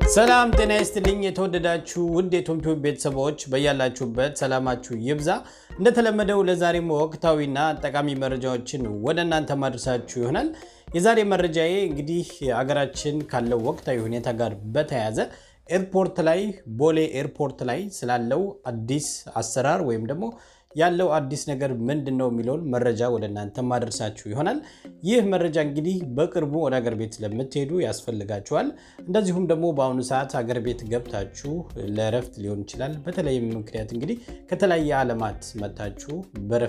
ሰላም ጤና ይስጥልኝ። የተወደዳችሁ ውድ የቶምቲዩብ ቤተሰቦች በያላችሁበት ሰላማችሁ ይብዛ። እንደተለመደው ለዛሬም ወቅታዊና ጠቃሚ መረጃዎችን ወደ እናንተ ማድረሳችሁ ይሆናል። የዛሬ መረጃዬ እንግዲህ አገራችን ካለው ወቅታዊ ሁኔታ ጋር በተያያዘ ኤርፖርት ላይ ቦሌ ኤርፖርት ላይ ስላለው አዲስ አሰራር ወይም ደግሞ ያለው አዲስ ነገር ምንድን ነው የሚለውን መረጃ ወደ እናንተ ማድረሳችሁ ይሆናል። ይህ መረጃ እንግዲህ በቅርቡ ወደ አገር ቤት ለምትሄዱ ያስፈልጋችኋል። እንደዚሁም ደግሞ በአሁኑ ሰዓት አገር ቤት ገብታችሁ ለእረፍት ሊሆን ይችላል። በተለይም ምክንያት እንግዲህ ከተለያየ ዓለማት መታችሁ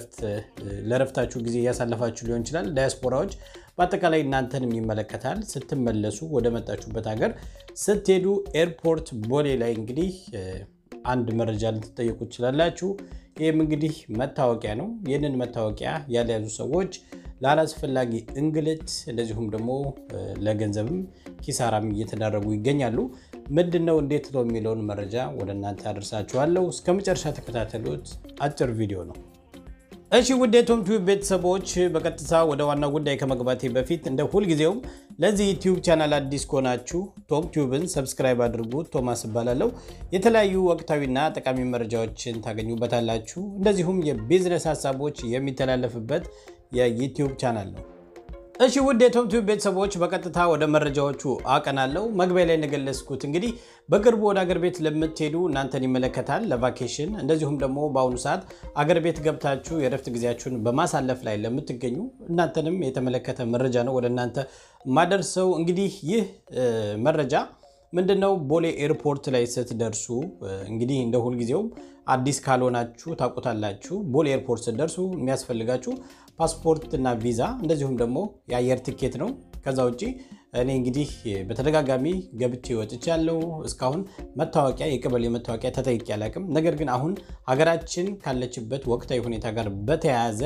ለእረፍታችሁ ጊዜ እያሳለፋችሁ ሊሆን ይችላል። ዳያስፖራዎች በአጠቃላይ እናንተንም ይመለከታል። ስትመለሱ ወደ መጣችሁበት ሀገር ስትሄዱ ኤርፖርት ቦሌ ላይ እንግዲህ አንድ መረጃ ልትጠየቁ ትችላላችሁ። ይህም እንግዲህ መታወቂያ ነው። ይህንን መታወቂያ ያልያዙ ሰዎች ላላስፈላጊ እንግልት እንደዚሁም ደግሞ ለገንዘብም ኪሳራም እየተዳረጉ ይገኛሉ። ምንድን ነው እንዴት ነው የሚለውን መረጃ ወደ እናንተ አደርሳችኋለሁ። እስከ መጨረሻ ተከታተሉት። አጭር ቪዲዮ ነው። እሺ ውድ የቶምቲዩብ ቤተሰቦች በቀጥታ ወደ ዋናው ጉዳይ ከመግባቴ በፊት እንደ ሁልጊዜውም ለዚህ ዩቲዩብ ቻናል አዲስ ከሆናችሁ ቶምቲዩብን ሰብስክራይብ አድርጉ። ቶማስ እባላለሁ። የተለያዩ ወቅታዊና ጠቃሚ መረጃዎችን ታገኙበታላችሁ። እንደዚሁም የቢዝነስ ሀሳቦች የሚተላለፍበት የዩቲዩብ ቻናል ነው። እሺ ውድ የቶምቲዩብ ቤተሰቦች በቀጥታ ወደ መረጃዎቹ አቀናለሁ። መግቢያ ላይ እንደገለጽኩት እንግዲህ በቅርቡ ወደ አገር ቤት ለምትሄዱ እናንተን ይመለከታል። ለቫኬሽን እንደዚሁም ደግሞ በአሁኑ ሰዓት አገር ቤት ገብታችሁ የረፍት ጊዜያችሁን በማሳለፍ ላይ ለምትገኙ እናንተንም የተመለከተ መረጃ ነው ወደ እናንተ ማደርሰው። እንግዲህ ይህ መረጃ ምንድነው? ቦሌ ኤርፖርት ላይ ስትደርሱ እንግዲህ እንደ ሁልጊዜውም አዲስ ካልሆናችሁ ታውቁታላችሁ። ቦሌ ኤርፖርት ስትደርሱ የሚያስፈልጋችሁ ፓስፖርት እና ቪዛ እንደዚሁም ደግሞ የአየር ትኬት ነው። ከዛ ውጭ እኔ እንግዲህ በተደጋጋሚ ገብቼ ወጥቻለሁ። እስካሁን መታወቂያ የቀበሌ መታወቂያ ተጠይቄ አላውቅም። ነገር ግን አሁን ሀገራችን ካለችበት ወቅታዊ ሁኔታ ጋር በተያያዘ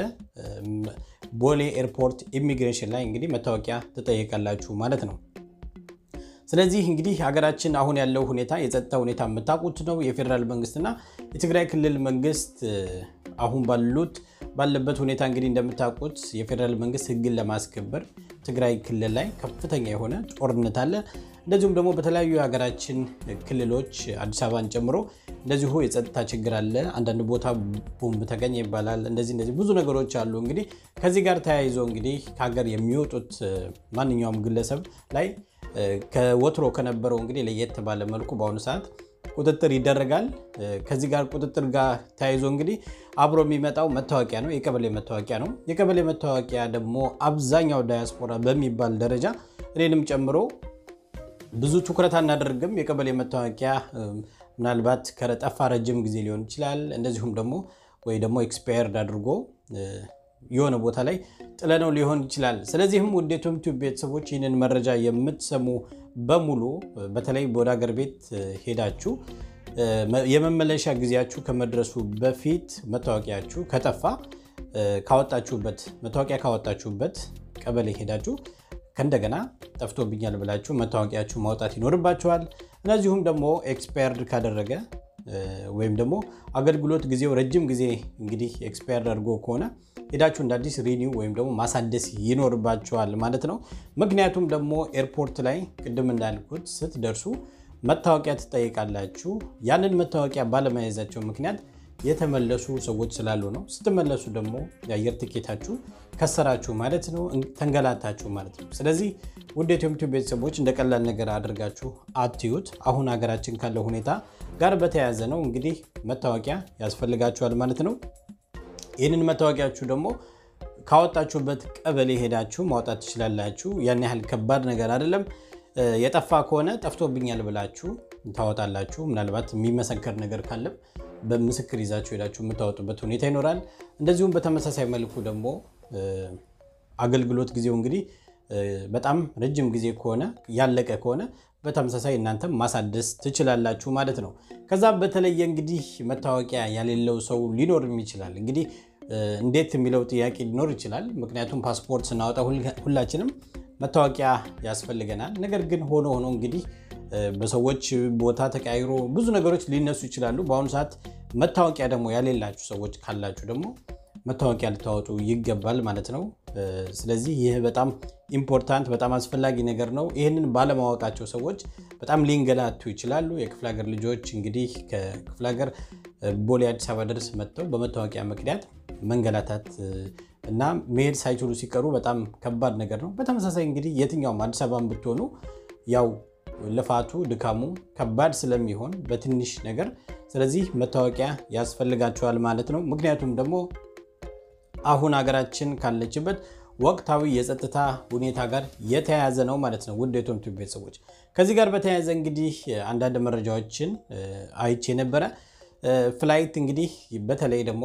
ቦሌ ኤርፖርት ኢሚግሬሽን ላይ እንግዲህ መታወቂያ ትጠይቃላችሁ ማለት ነው። ስለዚህ እንግዲህ ሀገራችን አሁን ያለው ሁኔታ የጸጥታ ሁኔታ የምታውቁት ነው። የፌዴራል መንግስትና የትግራይ ክልል መንግስት አሁን ባሉት ባለበት ሁኔታ እንግዲህ እንደምታውቁት የፌዴራል መንግስት ሕግን ለማስከበር ትግራይ ክልል ላይ ከፍተኛ የሆነ ጦርነት አለ። እንደዚሁም ደግሞ በተለያዩ የሀገራችን ክልሎች አዲስ አበባን ጨምሮ እንደዚሁ የጸጥታ ችግር አለ። አንዳንድ ቦታ ቦምብ ተገኘ ይባላል። እንደዚህ እንደዚህ ብዙ ነገሮች አሉ። እንግዲህ ከዚህ ጋር ተያይዞ እንግዲህ ከሀገር የሚወጡት ማንኛውም ግለሰብ ላይ ከወትሮ ከነበረው እንግዲህ ለየት ባለ መልኩ በአሁኑ ሰዓት ቁጥጥር ይደረጋል። ከዚህ ጋር ቁጥጥር ጋር ተያይዞ እንግዲህ አብሮ የሚመጣው መታወቂያ ነው፣ የቀበሌ መታወቂያ ነው። የቀበሌ መታወቂያ ደግሞ አብዛኛው ዳያስፖራ በሚባል ደረጃ እኔንም ጨምሮ ብዙ ትኩረት አናደርግም። የቀበሌ መታወቂያ ምናልባት ከጠፋ ረጅም ጊዜ ሊሆን ይችላል። እንደዚሁም ደግሞ ወይ ደግሞ ኤክስፓየርድ አድርጎ የሆነ ቦታ ላይ ጥለነው ሊሆን ይችላል። ስለዚህም ውድ የቶምቲዩብ ቤተሰቦች ይህንን መረጃ የምትሰሙ በሙሉ በተለይ ወደ ሀገር ቤት ሄዳችሁ የመመለሻ ጊዜያችሁ ከመድረሱ በፊት መታወቂያችሁ ከጠፋ ካወጣችሁበት መታወቂያ ካወጣችሁበት ቀበሌ ሄዳችሁ ከእንደገና ጠፍቶብኛል ብላችሁ መታወቂያችሁ ማውጣት ይኖርባችኋል። እነዚሁም ደግሞ ኤክስፓየርድ ካደረገ ወይም ደግሞ አገልግሎት ጊዜው ረጅም ጊዜ እንግዲህ ኤክስፓየርድ አድርጎ ከሆነ ሄዳችሁ እንደ አዲስ ሪኒው ወይም ደግሞ ማሳደስ ይኖርባችኋል ማለት ነው። ምክንያቱም ደግሞ ኤርፖርት ላይ ቅድም እንዳልኩት ስትደርሱ መታወቂያ ትጠይቃላችሁ። ያንን መታወቂያ ባለመያዛቸው ምክንያት የተመለሱ ሰዎች ስላሉ ነው። ስትመለሱ ደግሞ የአየር ትኬታችሁ ከሰራችሁ ማለት ነው፣ ተንገላታችሁ ማለት ነው። ስለዚህ ውድ የቶምቲዩብ ቤተሰቦች እንደ ቀላል ነገር አድርጋችሁ አትዩት። አሁን ሀገራችን ካለው ሁኔታ ጋር በተያያዘ ነው እንግዲህ መታወቂያ ያስፈልጋችኋል ማለት ነው። ይህንን መታወቂያችሁ ደግሞ ካወጣችሁበት ቀበሌ ሄዳችሁ ማውጣት ትችላላችሁ። ያን ያህል ከባድ ነገር አይደለም። የጠፋ ከሆነ ጠፍቶብኛል ብላችሁ ታወጣላችሁ። ምናልባት የሚመሰከር ነገር ካለም በምስክር ይዛችሁ ሄዳችሁ የምታወጡበት ሁኔታ ይኖራል። እንደዚሁም በተመሳሳይ መልኩ ደግሞ አገልግሎት ጊዜው እንግዲህ በጣም ረጅም ጊዜ ከሆነ ያለቀ ከሆነ በተመሳሳይ እናንተም ማሳደስ ትችላላችሁ ማለት ነው። ከዛ በተለየ እንግዲህ መታወቂያ ያሌለው ሰው ሊኖርም ይችላል። እንግዲህ እንዴት የሚለው ጥያቄ ሊኖር ይችላል። ምክንያቱም ፓስፖርት ስናወጣ ሁላችንም መታወቂያ ያስፈልገናል። ነገር ግን ሆኖ ሆኖ እንግዲህ በሰዎች ቦታ ተቀያይሮ ብዙ ነገሮች ሊነሱ ይችላሉ። በአሁኑ ሰዓት መታወቂያ ደግሞ ያሌላችሁ ሰዎች ካላችሁ ደግሞ መታወቂያ ልታወጡ ይገባል ማለት ነው። ስለዚህ ይህ በጣም ኢምፖርታንት በጣም አስፈላጊ ነገር ነው። ይህንን ባለማወቃቸው ሰዎች በጣም ሊንገላቱ ይችላሉ። የክፍለ ሀገር ልጆች እንግዲህ ከክፍለ ሀገር ቦሌ አዲስ አበባ ድረስ መጥተው በመታወቂያ ምክንያት መንገላታት እና መሄድ ሳይችሉ ሲቀሩ በጣም ከባድ ነገር ነው። በተመሳሳይ እንግዲህ የትኛውም አዲስ አበባን ብትሆኑ ያው ልፋቱ ድካሙ ከባድ ስለሚሆን በትንሽ ነገር ስለዚህ መታወቂያ ያስፈልጋቸዋል ማለት ነው። ምክንያቱም ደግሞ አሁን ሀገራችን ካለችበት ወቅታዊ የጸጥታ ሁኔታ ጋር የተያያዘ ነው ማለት ነው። ውድ የቶም ቲዩብ ቤተሰቦች ከዚህ ጋር በተያያዘ እንግዲህ አንዳንድ መረጃዎችን አይቼ ነበረ። ፍላይት እንግዲህ በተለይ ደግሞ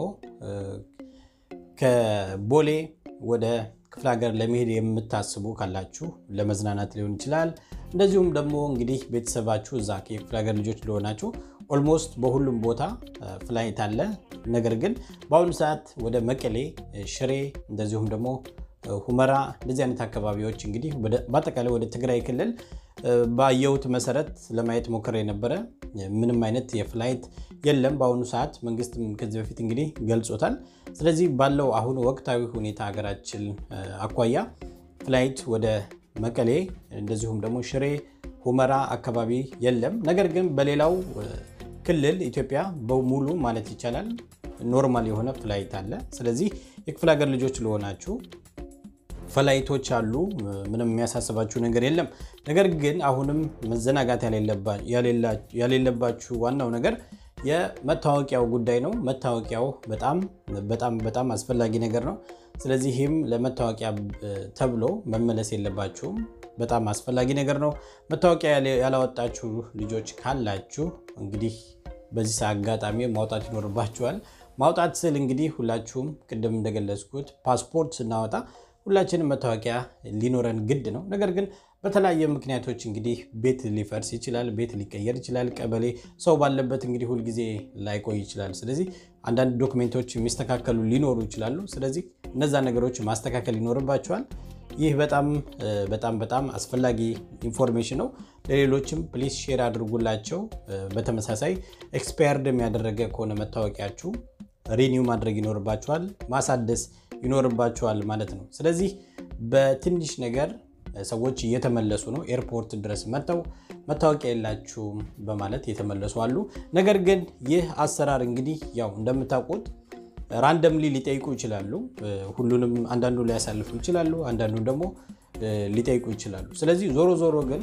ከቦሌ ወደ ክፍለ ሀገር ለመሄድ የምታስቡ ካላችሁ ለመዝናናት ሊሆን ይችላል። እንደዚሁም ደግሞ እንግዲህ ቤተሰባችሁ እዛ የክፍለ ሀገር ልጆች ለሆናችሁ ኦልሞስት በሁሉም ቦታ ፍላይት አለ። ነገር ግን በአሁኑ ሰዓት ወደ መቀሌ፣ ሽሬ እንደዚሁም ደግሞ ሁመራ እንደዚህ አይነት አካባቢዎች እንግዲህ በአጠቃላይ ወደ ትግራይ ክልል ባየሁት መሰረት ለማየት ሞክሬ የነበረ ምንም አይነት የፍላይት የለም በአሁኑ ሰዓት። መንግስትም ከዚህ በፊት እንግዲህ ገልጾታል። ስለዚህ ባለው አሁን ወቅታዊ ሁኔታ ሀገራችን አኳያ ፍላይት ወደ መቀሌ እንደዚሁም ደግሞ ሽሬ፣ ሁመራ አካባቢ የለም። ነገር ግን በሌላው ክልል ኢትዮጵያ በሙሉ ማለት ይቻላል ኖርማል የሆነ ፍላይት አለ። ስለዚህ የክፍለ ሀገር ልጆች ለሆናችሁ ፍላይቶች አሉ። ምንም የሚያሳስባችሁ ነገር የለም። ነገር ግን አሁንም መዘናጋት ያሌለባችሁ ዋናው ነገር የመታወቂያው ጉዳይ ነው። መታወቂያው በጣም በጣም በጣም አስፈላጊ ነገር ነው። ስለዚህም ለመታወቂያ ተብሎ መመለስ የለባችሁም። በጣም አስፈላጊ ነገር ነው። መታወቂያ ያላወጣችሁ ልጆች ካላችሁ እንግዲህ በዚህ አጋጣሚ ማውጣት ይኖርባችኋል። ማውጣት ስል እንግዲህ ሁላችሁም ቅድም እንደገለጽኩት ፓስፖርት ስናወጣ ሁላችንም መታወቂያ ሊኖረን ግድ ነው። ነገር ግን በተለያየ ምክንያቶች እንግዲህ ቤት ሊፈርስ ይችላል፣ ቤት ሊቀየር ይችላል፣ ቀበሌ ሰው ባለበት እንግዲህ ሁልጊዜ ላይቆይ ይችላል። ስለዚህ አንዳንድ ዶክሜንቶች የሚስተካከሉ ሊኖሩ ይችላሉ። ስለዚህ እነዛ ነገሮች ማስተካከል ይኖርባቸዋል። ይህ በጣም በጣም በጣም አስፈላጊ ኢንፎርሜሽን ነው። ለሌሎችም ፕሊስ ሼር አድርጉላቸው። በተመሳሳይ ኤክስፓየርድ ያደረገ ከሆነ መታወቂያችሁ ሪኒው ማድረግ ይኖርባችኋል፣ ማሳደስ ይኖርባችኋል ማለት ነው። ስለዚህ በትንሽ ነገር ሰዎች እየተመለሱ ነው። ኤርፖርት ድረስ መጥተው መታወቂያ የላችሁም በማለት የተመለሱ አሉ። ነገር ግን ይህ አሰራር እንግዲህ ያው እንደምታውቁት ራንደምሊ ሊጠይቁ ይችላሉ። ሁሉንም አንዳንዱ ሊያሳልፉ ይችላሉ፣ አንዳንዱ ደግሞ ሊጠይቁ ይችላሉ። ስለዚህ ዞሮ ዞሮ ግን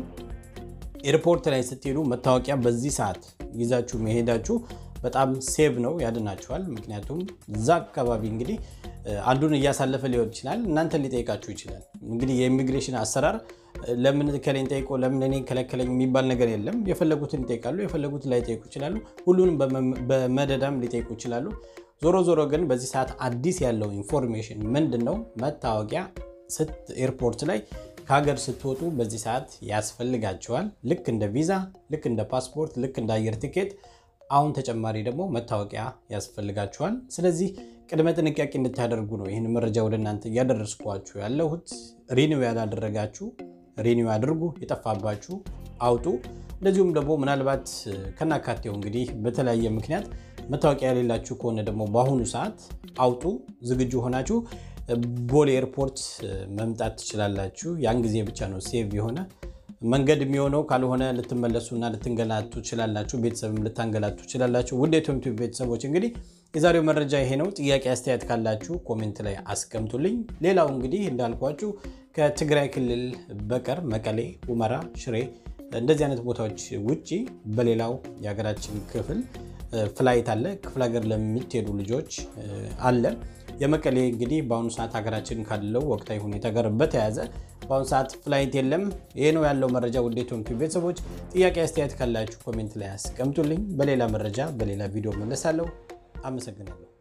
ኤርፖርት ላይ ስትሄዱ መታወቂያ በዚህ ሰዓት ይዛችሁ መሄዳችሁ በጣም ሴቭ ነው፣ ያድናችኋል። ምክንያቱም እዛ አካባቢ እንግዲህ አንዱን እያሳለፈ ሊሆን ይችላል፣ እናንተን ሊጠይቃችሁ ይችላል። እንግዲህ የኢሚግሬሽን አሰራር ለምን ከሌን ጠይቆ ለምን እኔ ከለከለኝ የሚባል ነገር የለም። የፈለጉትን ይጠይቃሉ፣ የፈለጉትን ላይጠይቁ ይችላሉ። ሁሉንም በመደዳም ሊጠይቁ ይችላሉ። ዞሮ ዞሮ ግን በዚህ ሰዓት አዲስ ያለው ኢንፎርሜሽን ምንድን ነው? መታወቂያ ኤርፖርት ላይ ከሀገር ስትወጡ በዚህ ሰዓት ያስፈልጋቸዋል። ልክ እንደ ቪዛ፣ ልክ እንደ ፓስፖርት፣ ልክ እንደ አየር ቲኬት አሁን ተጨማሪ ደግሞ መታወቂያ ያስፈልጋችኋል። ስለዚህ ቅድመ ጥንቃቄ እንድታደርጉ ነው ይህን መረጃ ወደ እናንተ እያደረስኳችሁ ያለሁት። ሪኒው ያላደረጋችሁ ሪኒው አድርጉ፣ የጠፋባችሁ አውጡ። እንደዚሁም ደግሞ ምናልባት ከናካቴው እንግዲህ በተለያየ ምክንያት መታወቂያ የሌላችሁ ከሆነ ደግሞ በአሁኑ ሰዓት አውጡ። ዝግጁ ሆናችሁ ቦሌ ኤርፖርት መምጣት ትችላላችሁ። ያን ጊዜ ብቻ ነው ሴቭ የሆነ መንገድ የሚሆነው ካልሆነ ልትመለሱና ልትንገላቱ ትችላላችሁ። ቤተሰብም ልታንገላቱ ትችላላችሁ። ውድ የቶም ቲዩብ ቤተሰቦች እንግዲህ የዛሬው መረጃ ይሄ ነው። ጥያቄ አስተያየት ካላችሁ ኮሜንት ላይ አስቀምጡልኝ። ሌላው እንግዲህ እንዳልኳችሁ ከትግራይ ክልል በቀር መቀሌ፣ ሁመራ፣ ሽሬ እንደዚህ አይነት ቦታዎች ውጭ በሌላው የሀገራችን ክፍል ፍላይት አለ። ክፍለ ሀገር ለምትሄዱ ልጆች አለ። የመቀሌ እንግዲህ በአሁኑ ሰዓት ሀገራችን ካለው ወቅታዊ ሁኔታ ጋር በተያያዘ በአሁኑ ሰዓት ፍላይት የለም። ይህ ነው ያለው መረጃ። ውድ የቶም ቲዩብ ቤተሰቦች ጥያቄ አስተያየት ካላችሁ ኮሜንት ላይ አስቀምጡልኝ። በሌላ መረጃ በሌላ ቪዲዮ መለሳለሁ። አመሰግናለሁ።